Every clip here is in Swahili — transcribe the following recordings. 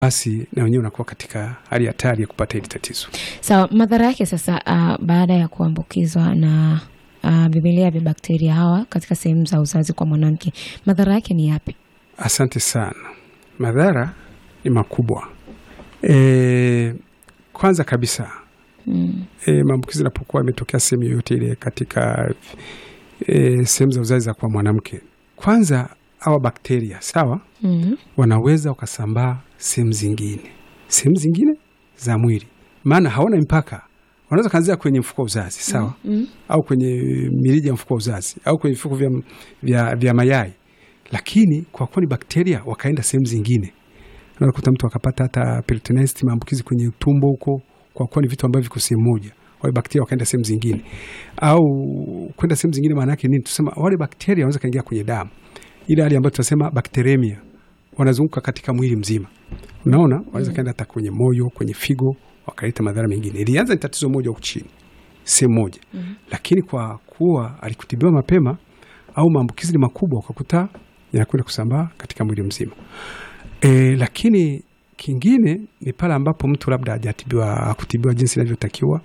basi na wenyewe unakuwa katika hali hatari ya kupata hili tatizo. Sawa, madhara yake sasa, uh, baada ya kuambukizwa na uh, vimelea vya bakteria hawa katika sehemu za uzazi kwa mwanamke, madhara yake ni yapi? Asante sana. Madhara ni makubwa. E, kwanza kabisa Mm. e, maambukizi yanapokuwa yametokea sehemu yoyote ile katika e, sehemu za uzazi za kwa mwanamke, kwanza hawa bakteria sawa, Mm. wanaweza wakasambaa sehemu zingine, sehemu zingine za mwili, maana hawana mpaka. Wanaweza kaanzia kwenye mfuko wa uzazi sawa, Mm. au kwenye mirija ya mfuko wa uzazi au kwenye vifuko vya, vya, vya mayai, lakini kwa kuwa ni bakteria wakaenda sehemu zingine, unaweza kuta mtu akapata hata peritonitis, maambukizi kwenye tumbo huko, kwa kuwa ni vitu ambavyo viko sehemu moja. Wale bakteria wakaenda sehemu zingine, au kwenda sehemu zingine, maana yake nini? Tusema wale bakteria wanaweza kaingia kwenye damu, ile hali ambayo tunasema bakteremia, wanazunguka katika mwili mzima. Unaona, wanaweza kaenda hata kwenye moyo, kwenye figo, wakaleta madhara mengine. Ilianza ni tatizo moja huku chini, sehemu moja lakini kwa kuwa alikutibiwa mapema au maambukizi ni makubwa, ukakuta yanakwenda kusambaa katika mwili mzima. E, lakini kingine ni pale ambapo mtu labda hajatibiwa hakutibiwa jinsi inavyotakiwa,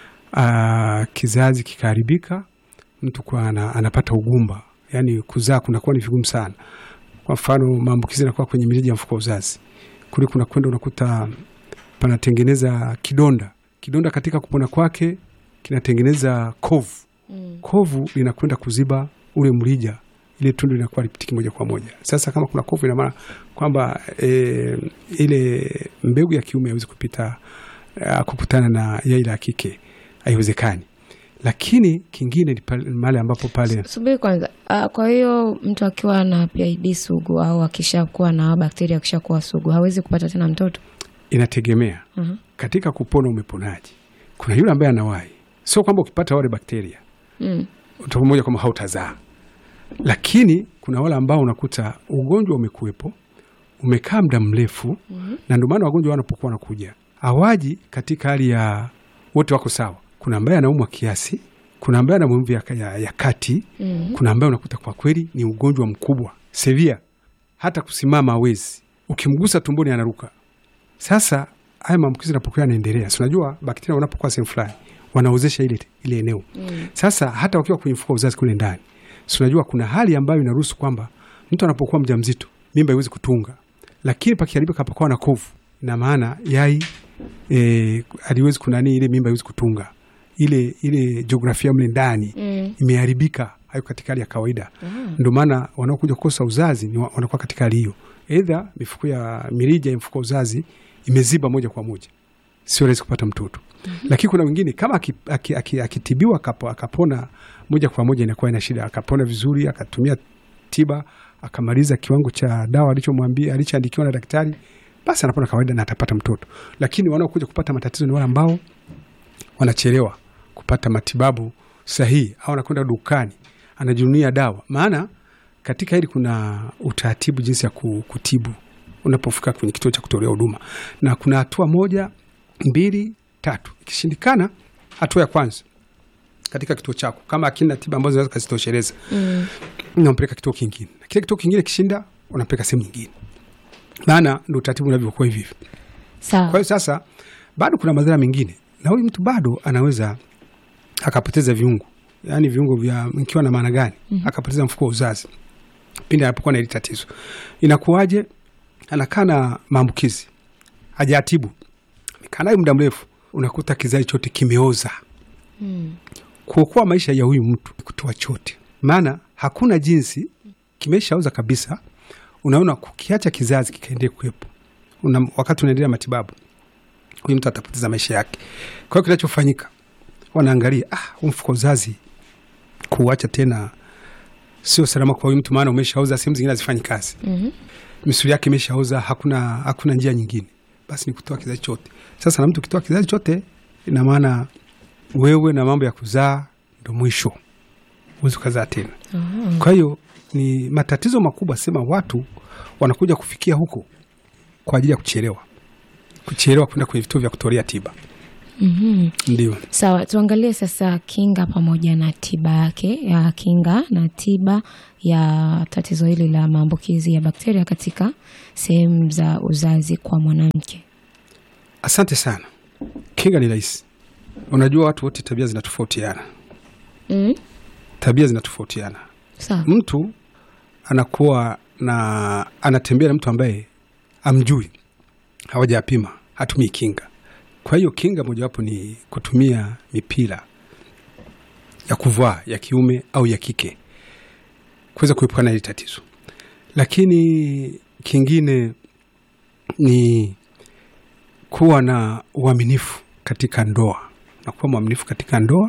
ah, kizazi kikaharibika, mtu kwa ana, anapata ugumba, yani kuzaa kunakuwa ni vigumu sana. Kwa mfano maambukizi yanakuwa kwenye mirija ya mfuko wa uzazi, kule kunakwenda unakuta panatengeneza kidonda. Kidonda katika kupona kwake kinatengeneza kovu Mm. kovu linakwenda kuziba ule mrija, ile tundu linakuwa lipitiki moja kwa moja. Sasa kama kuna kovu, ina maana kwamba e, ile mbegu ya kiume haiwezi kupita a, kukutana na yai la kike, haiwezekani. Lakini kingine ni pale- mahali ambapo pale Subiri kwanza. Uh, kwa hiyo mtu akiwa na PID sugu au akishakuwa na bakteria akishakuwa sugu hawezi kupata tena mtoto? inategemea Mhm. katika kupona umeponaje. Kuna yule ambaye anawahi, sio kwamba ukipata wale bakteria Mm. utakuwa moja kwamba hautazaa, lakini kuna wale ambao unakuta ugonjwa umekuwepo umekaa muda mrefu Mhm. na ndio maana wagonjwa wanapokuwa wanakuja hawaji katika hali ya wote wako sawa. Kuna ambaye anaumwa kiasi, kuna ambaye ana maumivu ya, ya, ya kati, Mm. kuna ambaye unakuta kwa kweli ni ugonjwa mkubwa severe, hata kusimama hawezi, ukimgusa tumboni anaruka. Sasa haya maambukizi yanapokuwa yanaendelea, si unajua bakteria wanapokuwa sehemu fulani wanaozesha ile, ile eneo Mm. sasa hata wakiwa kwenye mfuko wa uzazi kule ndani, si unajua kuna hali ambayo inaruhusu kwamba mtu anapokuwa mjamzito mimba haiwezi kutunga, lakini pakiharibika pakuwa na kovu, ina maana yai e, aliwezi kunani, ile mimba haiwezi kutunga, ile ile jiografia mle ndani Mm. imeharibika, haiko katika hali ya kawaida. Ah. Ndio maana wanaokuja kukosa uzazi ni wa- wanakuwa katika hali hiyo, aidha mifuko ya mirija ya mfuko wa uzazi imeziba moja kwa moja, sio rahisi kupata mtoto. Lakini kuna wengine kama akitibiwa aki, aki, akitibiwa akapo- akapona moja kwa moja, inakuwa ina shida, akapona vizuri, akatumia tiba, akamaliza kiwango cha dawa alichomwambia alichoandikiwa na daktari, basi anapona kawaida na atapata mtoto. Lakini wanaokuja kupata matatizo ni wale ambao wanachelewa kupata matibabu sahihi, au anakwenda dukani anajinunia dawa. Maana katika hili kuna utaratibu jinsi ya ku- kutibu unapofika kwenye kituo cha kutolea huduma, na kuna hatua moja, mbili, tatu. Ikishindikana, hatua ya kwanza katika kituo chako, kama akina tiba ambazo zinaweza kazitosheleza, Mm. unampeleka kituo kingine, na kile kituo kingine kishinda, unampeleka sehemu nyingine, maana ndo utaratibu unavyokuwa hivi hivi. Kwa Sawa. hiyo sasa bado kuna madhara mengine, na huyu mtu bado anaweza akapoteza viungo, yaani viungo vya ikiwa na maana gani? Akapoteza mfuko wa uzazi pindi anapokuwa na hili tatizo. Inakuwaje? Anakaa na maambukizi, hajatibu, amekaa nayo muda mrefu, unakuta kizazi chote kimeoza. Mm. Kuokoa maisha ya huyu mtu ni kutoa chote, maana hakuna jinsi, kimeshaoza kabisa. Unaona, kukiacha kizazi kikaendelea kuwepo una, wakati unaendelea matibabu, huyu mtu atapoteza maisha yake. Kwa hiyo kinachofanyika, wanaangalia ah, huu mfuko wa uzazi kuuacha tena sio salama kwa huyu mtu, maana umeshaoza, sehemu zingine hazifanyi kazi, Mhm. misuli yake imeshaoza, hakuna, hakuna njia nyingine, basi ni kutoa kizazi chote. Sasa na mtu ukitoa kizazi chote, ina maana wewe na mambo ya kuzaa ndo mwisho, huwezi ukazaa tena. Ah. Kwa hiyo ni matatizo makubwa, sema watu wanakuja kufikia huko kwa ajili ya kuchelewa, kuchelewa kwenda kwenye vituo vya kutolea tiba. Mhm. Ndio. Sawa, tuangalie sasa kinga pamoja na tiba yake ya kinga na tiba ya tatizo hili la maambukizi ya bakteria katika sehemu za uzazi kwa mwanamke. Asante sana. Kinga ni rahisi. Unajua watu wote tabia zinatofautiana, Mm. tabia zinatofautiana. Sawa. Mtu anakuwa na anatembea na mtu ambaye amjui, hawajapima, hatumii kinga. Kwa hiyo kinga mojawapo ni kutumia mipira ya kuvaa ya kiume au ya kike kuweza kuepukana na hili tatizo, lakini kingine ni kuwa na uaminifu katika ndoa na kuwa mwaminifu katika ndoa.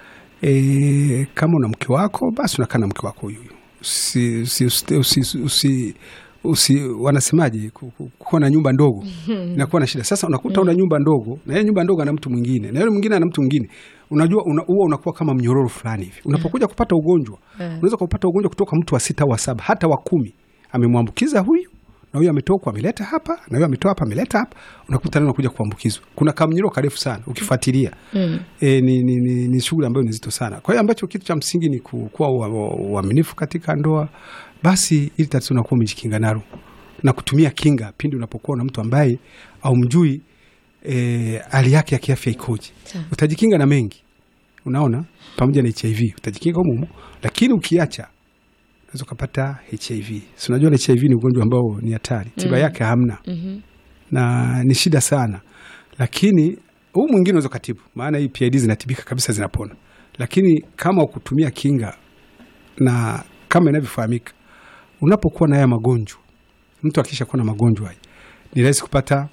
E, kama una mke wako basi unakaa na mke wako huyu huyu. Usi, usi, usi, usi, usi, usi, wanasemaje ku- ku- kuwa na nyumba ndogo inakuwa na shida. Sasa unakuta una nyumba ndogo na ile nyumba ndogo ana mtu mwingine na yule mwingine ana mtu mwingine, unajua una, huwa unakuwa kama mnyororo fulani hivi. Unapokuja kupata ugonjwa unaweza kupata ugonjwa kutoka mtu wa sita au wa saba hata wa kumi, amemwambukiza huyu na huyu ametoka ameleta hapa na huyu ametoa hapa ameleta hapa, unakuta leo unakuja kuambukizwa. Kuna kamnyiro karefu sana ukifuatilia Mm. e, ni, ni, ni, ni shughuli ambayo ni nzito sana. Kwa hiyo ambacho kitu cha msingi ni ku- kuwa ua- ua- uaminifu katika ndoa, basi ili tatizo unakuwa umejikinga nalo na kutumia kinga pindi unapokuwa na mtu ambaye aumjui e, hali yake ya kiafya ikoje. Sawa. Utajikinga na mengi, unaona, pamoja na HIV utajikinga humo humo, lakini ukiacha unaweza ukapata HIV. Si unajua HIV ni ugonjwa ambao ni hatari, tiba yake hamna Mhm. na ni shida sana, lakini huu mwingine unaweza kutibu, maana hii PID zinatibika kabisa, zinapona. Lakini kama ukutumia kinga na kama inavyofahamika, unapokuwa na haya magonjwa, mtu akisha kuwa na magonjwa haya ni rahisi kupata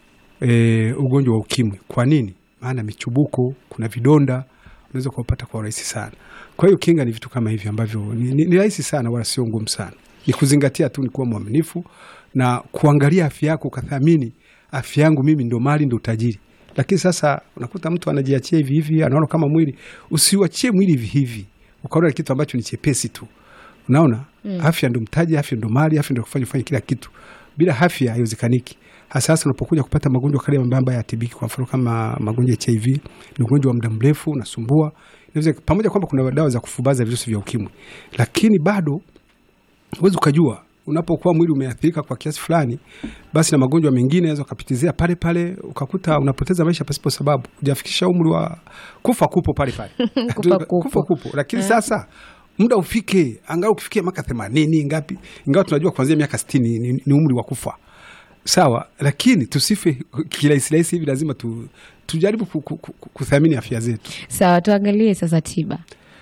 e, ugonjwa wa ukimwi. Kwa nini? Maana michubuko, kuna vidonda unaweza kuupata kwa urahisi sana. Kwa hiyo kinga ni vitu kama hivi ambavyo ni, ni, ni rahisi sana, wala sio ngumu sana. Ni kuzingatia tu, ni kuwa mwaminifu na kuangalia afya yako, ukathamini afya yangu mimi ndo mali ndo utajiri. Lakini sasa unakuta mtu anajiachia hivi hivi, anaona kama mwili. Usiuachie mwili hivi hivi ukaona kitu ambacho ni chepesi tu. Unaona, afya ndo mtaji, afya ndo mali, afya ndo kufanya fanya kila kitu. Bila afya haiwezekaniki. Hasa hasa unapokuja kupata magonjwa kale ambayo ambayo hayatibiki, kwa mfano kama magonjwa ya HIV, ni ugonjwa wa muda mrefu unasumbua. Inaweza pamoja kwamba kuna dawa za kufubaza virusi vya ukimwi, lakini bado huwezi ukajua unapokuwa mwili umeathirika kwa kiasi fulani, basi na magonjwa mengine yanaweza ukapitizia pale pale, ukakuta unapoteza maisha pasipo sababu, hujafikisha umri wa kufa, kupo pale pale Kufa kupo. kufa kupo. Lakini sasa muda ufike, angalau ukifikia miaka themanini ngapi, ingawa tunajua kuanzia miaka sitini ni, ni umri wa kufa sawa, lakini tusife kirahisi rahisi hivi. Lazima tu, tujaribu ku- ku- ku- kuthamini afya zetu. Sawa, tuangalie sasa tiba.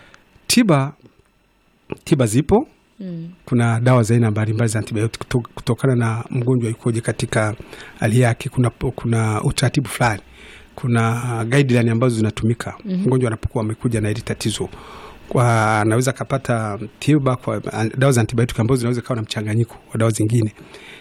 Tiba tiba zipo Mm. kuna dawa za aina mbalimbali za antibiotic kuto- kutokana na mgonjwa yukoje katika hali yake. Kuna, kuna utaratibu fulani, kuna guideline ambazo zinatumika mgonjwa anapokuwa amekuja na hili tatizo, kwa anaweza akapata tiba kwa dawa za antibiotic ambazo zinaweza kawa na mchanganyiko wa dawa zingine.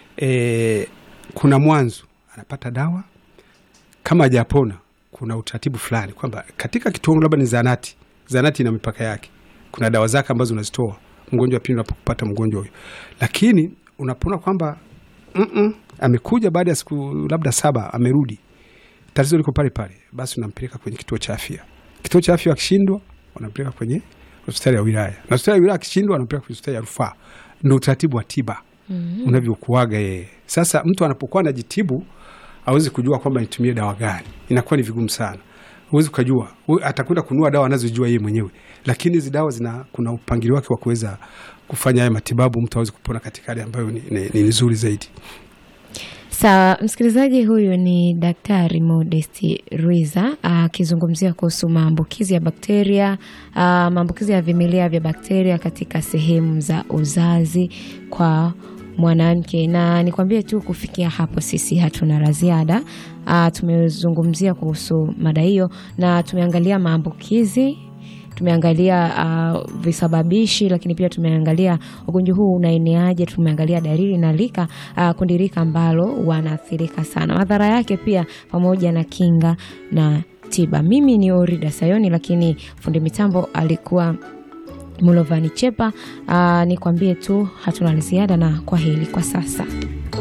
E, kuna mwanzo anapata dawa kama hajapona, kuna utaratibu fulani kwamba katika kituo labda ni zanati, zanati ina mipaka yake, kuna dawa zake ambazo unazitoa mgonjwa pindi unapopata mgonjwa huyo, lakini unapona kwamba mm -mm, amekuja baada ya siku labda saba amerudi, tatizo liko pale pale, basi unampeleka kwenye kituo cha afya. Kituo cha afya akishindwa, unampeleka kwenye hospitali ya wilaya, na hospitali ya wilaya akishindwa, anampeleka kwenye hospitali ya rufaa. Ndo utaratibu wa tiba unavyokuaga yeye. Sasa mtu anapokuwa anajitibu awezi kujua kwamba nitumie dawa gani, inakuwa ni vigumu sana. Huwezi ukajua, Hu- atakwenda kununua dawa anazojua yeye mwenyewe, lakini hizi dawa zina kuna upangilio wake wa kuweza kufanya haya matibabu, mtu aweze kupona katika hali ambayo ni, ni, ni nzuri zaidi. Sawa, msikilizaji, huyu ni Daktari Modesti Ruiza akizungumzia kuhusu maambukizi ya bakteria, ah, maambukizi ya vimelea vya bakteria katika sehemu za uzazi kwa mwanamke. Na nikwambie tu, kufikia hapo sisi hatuna la ziada. Ah, tumezungumzia kuhusu mada hiyo na tumeangalia maambukizi tumeangalia uh, visababishi lakini pia tumeangalia ugonjwa huu unaeneaje, tumeangalia dalili na lika uh, kundi rika ambalo wanaathirika sana, madhara yake pia pamoja na kinga na tiba. Mimi ni Orida Sayoni, lakini fundi mitambo alikuwa Mulovani Chepa. Uh, nikwambie tu hatuna la ziada na kwa heri kwa sasa.